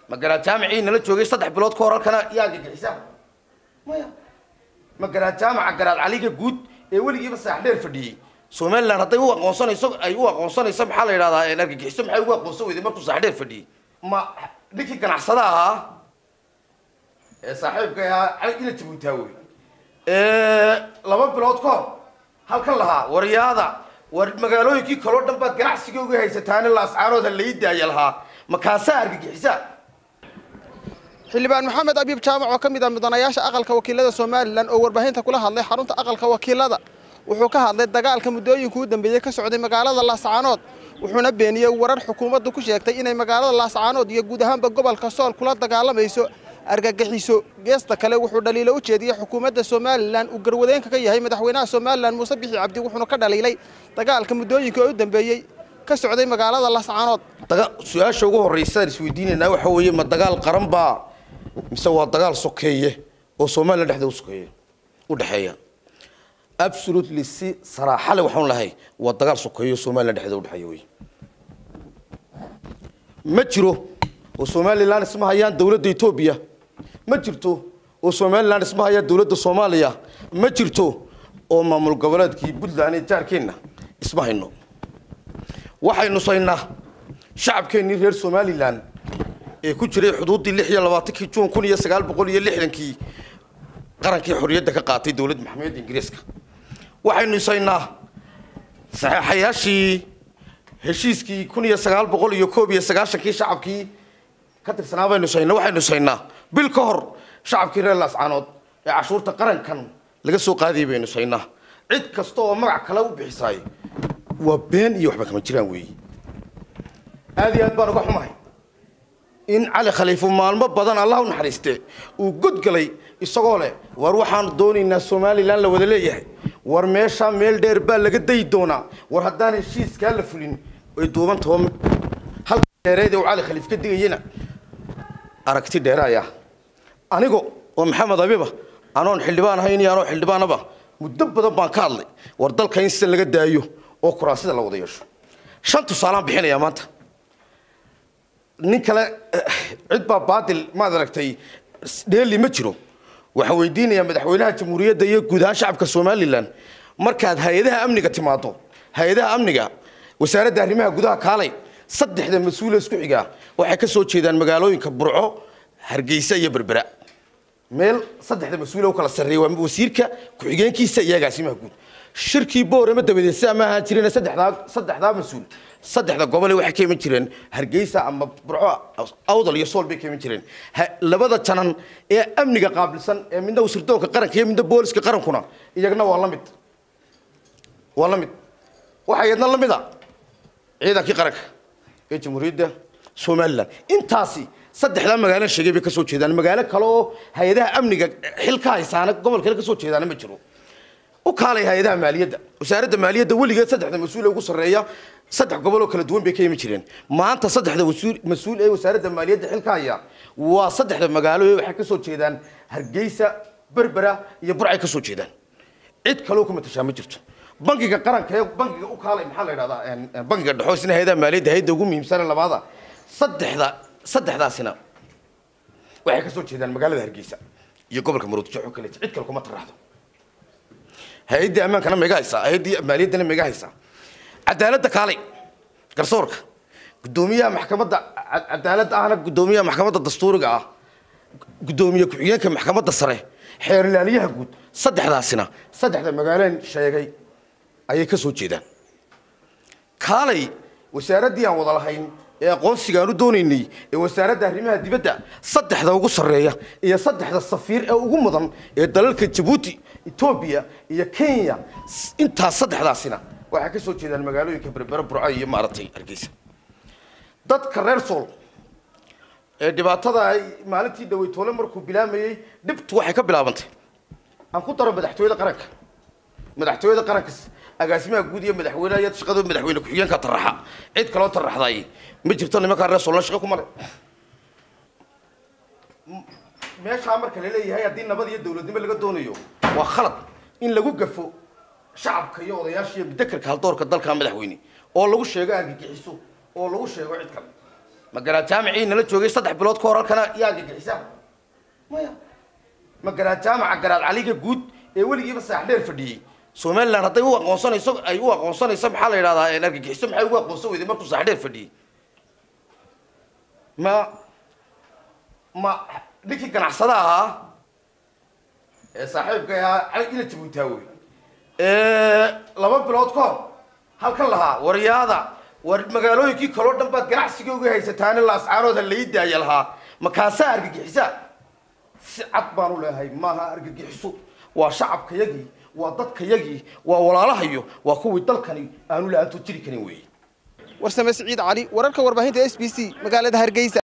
ma garaad jaamicii nala joogay saddex bilood ka hor halkana yaa argagixisa maya ma garaad jaamaca garaad caliga guud ee weligiiba saax dheer fadhiyey somaliland hadday u aqoonsanayso ay u aqoonsanayso maxaa la yidhahdaa argagixiso maxay ugu aqoonsan weyday markuu saax dheer fadhiyey ma ninkii ganacsada ahaa ee saaxiibka ahaa cali ila jabuutaa wey laba bilood ka hor halkan lahaa waryaada war magaalooyinkii kaloo dhan baad ganacsiga uga haysataani laascaanooda lai daaya lahaa makaasaa argagixisa xildhibaan maxamed abiib jaamac oo ka mid ah mudanayaasha aqalka wakiilada somalilan oo warbaahinta kula hadlay xarunta aqalka wakiilada wuxuu ka hadlay dagaalka muddooyinka u dambeeyey ka socday magaalada laascaanood wuxuuna beeniyey warar xukuumaddu ku sheegtay inay magaalada laascaanood iyo guud ahaanba gobolka sool kula dagaalamayso argagixiso geesta kale wuxuu dhaliilo u jeediyey xukuumadda somalilan uu garwadeenka ka yahay madaxweynaha somalilan muuse bixi cabdi wuxuuna ka dhaliilay dagaalka muddooyinka oo u dambeeyey ka socday magaalada laascaanood su-aasha ugu horreysaan isweydiinaynaa waxa weeye ma dagaal qaran baa mise waa dagaal sokeeye oo somalilan dhexda usokeeye u dhexeeya absolutely si saraaxale waxaan lahay waa dagaal sokeeye oo somalilan dhexda udhexeeya wey ma jiro oo somalilan isma hayaan dowladda etoobiya ma jirto oo somalilan isma hayaan dowladda soomaaliya ma jirto oo maamul goboleedkii puntland ee jaarkeenna isma hayno waxaynu saynaa shacabkeennii reer somalilan ee ku jiray xuduuddii lix iyo labaatankii juun kun iyo sagaal boqol iyo lixdankii qarankii xorriyadda ka qaatay dowladda maxamed ingiriiska waxaynu isaynaa saxeexayaashii heshiiskii kun iyo sagaal boqol iyo koob iyo sagaashankii shacabkii ka tirsanaa baynu isaynaa waxaynu isaynaa bil ka hor shacabkii reer laascaanood ee cashuurta qarankan laga soo qaadayay baynu isaynaa cid kasta oo magac kale u bixisaay waa been iyo waxba kama jiraan weeye aad iyo aad baan uga xumahay in cali khaliifo maalmo badan allah u naxariiste uu godgalay isagoo leh war waxaanu doonaynaa somalilan la wada leeyahay war meeshaa meel dheer baa laga dayi doonaa war haddaan heshiiskaa la fulin way duuban taho halka dheereed ee uu cali khaliif ka digayana aragti dheeraaya anigo oo maxamed abiba anoon xildhibaan ahayn iyo anoo xildhibaanaba muddo badan baan ka hadlay war dalka in sida laga daayo oo kuraasida la wada yeesho shan tusaalaan bixinayaa maanta nin kale cid baa baadil maad aragtay dheeli ma jiro waxaan weydiinayaa madaxweynaha jamhuuriyadda iyo guud ahaan shacabka somalilan markaad hay-adaha amniga timaado hay-adaha amniga wasaaradda arrimaha gudaha kaalay saddexda mas-uule isku xigaa waxay ka soo jeedaan magaalooyinka burco hargeysa iyo berbera meel saddexda mas-uule u kala sarreeya waa wasiirka ku-xigeenkiisa iyo agaasimaha guud shirkii boorama dabadeed sidaa ma ahaan jireen saddexdaa saddexdaa mas-uul saddexda gobole waxay ka iman jireen hargeysa ama burco awdal iyo sool bay ka iman jireen labada janan ee amniga qaabilsan ee midna wasirdoonka qaranka iyo midna booliska qarankuna iyagna waa la mid waa la mid waxaa iyadna la mid a ciidankii qaranka ee jamhuuriyadda somalilan intaasi saddexdaa magaalo sheegay bay ka soo jeedaan magaalo kale oo hay-adaha amniga xil ka haysaana gobol kale ka soo jeedaana ma jiro u kaalay hay-adaha maaliyadda wasaaradda maaliyadda weligeed saddexda mas-uul ee ugu sarreeya saddex gobol oo kala duwan bay ka imi jireen maanta saddexda wasuul mas-uul ee wasaaradda maaliyadda xilka haya waa saddexda magaalo ee waxay ka soo jeedaan hargeysa berbera iyo burcay ka soo jeedaan cid kaloo ku matashaa ma jirto bankiga qaranka ee bankiga u kaalay maxaa la yidhahdaa bankiga dhexo isna hay-adaha maaliyadda hay-adda ugu muhiimsane labaada saddexda saddexdaasina waxay ka soo jeedaan magaalada hargeysa iyo gobolka maroodijo oo kale cid kale kuma taraxdo hay-addii ammaankana maiga haysaa hay-addii maaliyaddana maiga haysaa cadaaladda kaalay garsoorka guddoomiyaha maxkamadda cadaaladda ahna guddoomiyaha maxkamadda dastuuriga ah guddoomiye ku-xigeenka maxkamadda sare xeer ilaaliyaha guud saddexdaasina saddexda magaaleen sheegay ayay ka soo jeedaan kaalay wasaaraddii aan wada lahayn ee aqoonsiga aan u doonaynay ee wasaaradda arrimaha dibadda saddexda ugu sarreeya iyo saddexda safiir ee ugu mudan ee dalalka jabuuti etoobiya iyo kenya intaas saddexdaasina waxay ka soo jeedaan magaalooyinka berbera burco iyo maaragtay hargeysa dadka reer sool ee dhibaatada ay maalintii dhaweytoole markuu bilaamayey dhibtu waxay ka bilaabantay aan ku daro madaxtooyada qaranka madaxtooyada qaranka agaasimaha guud iyo madaxweynaha iyo shaqada madaxweyne ku-xigeenka taraxa cid kaloo taraxday ma jirto nimankaa reer soolna shaqo kuma le meeshaa marka la leeyahay haddii nabad iyo dowladnimo laga doonayo waa khalad in lagu gafo shacabka iyo odayaasha iyo mudakarka haldoorka dalka madaxweyne oo lagu sheego argagixiso oo lagu sheego cid kale ma garaad jaamicii nala joogay saddex bilood ka hor halkana yaa gagixisa maya ma garaad jaamaca garaad caliga guud ee weligiiba saax dheer fadhiyey somaliland hadday u aqoonsanayso ay u aqoonsanayso maxaa la yidhahdaa argagixiso maxay ugu aqoonsan weyday markuu saax dheer fadhiyey ma ma ninkii ganacsada ahaa ee saaxiibka ahaa cali ila jabuutaawe laba bilood ka hor halkan lahaa waryaada war magaalooyinkii kaloo dhan baad ganacsiga uga haysataane laascaanood ha lai daaya lahaa makaasaa argagixisa si cad baanu leehay maaha argagixiso waa shacabkayagii waa dadkayagii waa walaalahayo waa kuwii dalkani aanu la-aantood jiri karin weeye warsame siciid cali wararka warbaahinta s b c magaalada hargeysa